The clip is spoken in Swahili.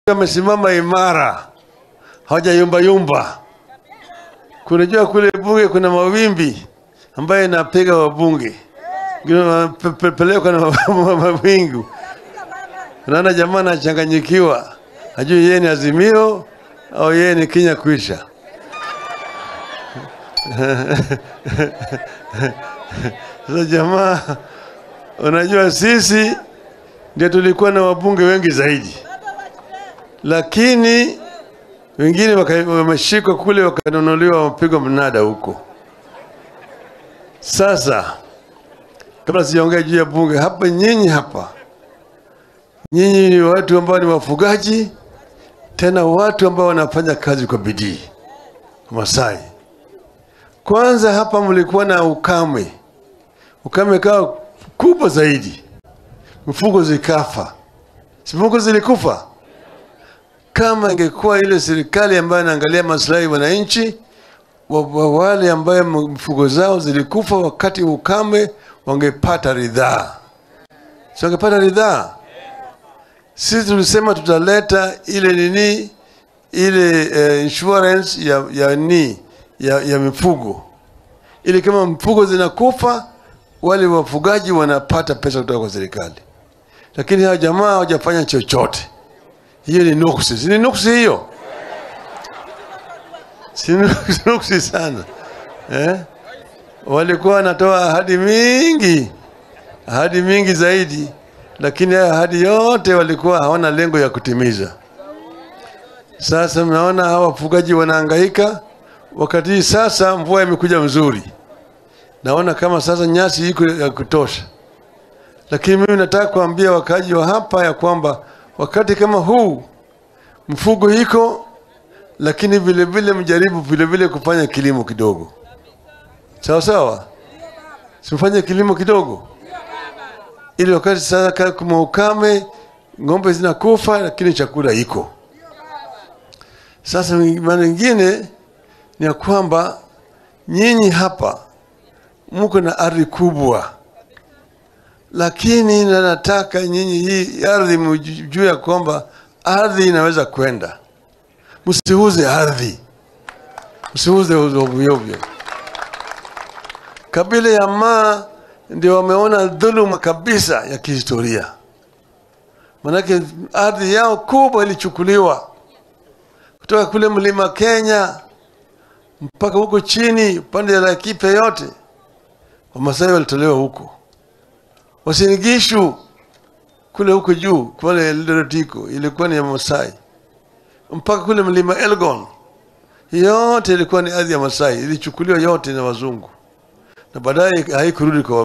wamesimama imara, hawajayumba yumba. Kunajua kule bunge kuna mawimbi ambayo inapiga wabunge, Wengine wanapelekwa na mawingu. Unaona jamaa anachanganyikiwa, hajui yeye ni Azimio au yeye ni Kenya kwisha. Sasa jamaa, unajua sisi ndio tulikuwa na wabunge wengi zaidi, lakini wengine waka- wameshikwa kule wakanunuliwa, wapigwa mnada huko. Sasa kabla sijaongea juu ya bunge hapa, nyinyi hapa, nyinyi ni watu ambao ni wafugaji, tena watu ambao wanafanya kazi kwa bidii. Masai, kwanza hapa mlikuwa na ukame, ukame kawa kubwa zaidi, mifugo zikafa, si mifugo zilikufa. Kama ingekuwa ile serikali ambayo inaangalia maslahi ya wananchi wa- wa wale ambayo mifugo zao zilikufa wakati wa ukame, wangepata ridhaa, si wangepata ridhaa? Sisi tulisema tutaleta ile nini ile eh, insurance ya ya ni ya, ya mifugo ili kama mifugo zinakufa wale wafugaji wanapata pesa kutoka kwa serikali, lakini hawa jamaa hawajafanya chochote. Hiyo ni nuksi, si ni nuksi hiyo? Si nuksi nuksi sana eh? Walikuwa wanatoa ahadi mingi, ahadi mingi zaidi, lakini hayo ahadi yote walikuwa hawana lengo ya kutimiza. Sasa mnaona hawa wafugaji wanahangaika, wakati hii sasa mvua imekuja mzuri, naona kama sasa nyasi iko ya kutosha, lakini mimi nataka kuambia wakaaji wa hapa ya kwamba wakati kama huu mfugo iko, lakini vile vile mjaribu vile vile kufanya kilimo kidogo, sawa sawa, simfanye kilimo kidogo, ili wakati sasa ka- kuna ukame, ng'ombe zinakufa, lakini chakula iko. Sasa maana nyingine ni ya kwamba nyinyi hapa mko na ardhi kubwa, lakini na nataka nyinyi hii ardhi mjue ya kwamba ardhi inaweza kwenda. Msiuze ardhi, msiuze ovyo ovyo. Kabila ya Maa ndio wameona dhuluma kabisa ya kihistoria, manake ardhi yao kubwa ilichukuliwa kutoka kule mlima Kenya mpaka huko chini pande ya Laikipia yote, Wamasai walitolewa huko. Wasinigishu kule huko juu kule Eldoret iko ilikuwa ni ya Masai, mpaka kule mlima Elgon yote ilikuwa ni ardhi ya Masai, ilichukuliwa yote na wazungu na baadaye haikurudi kwa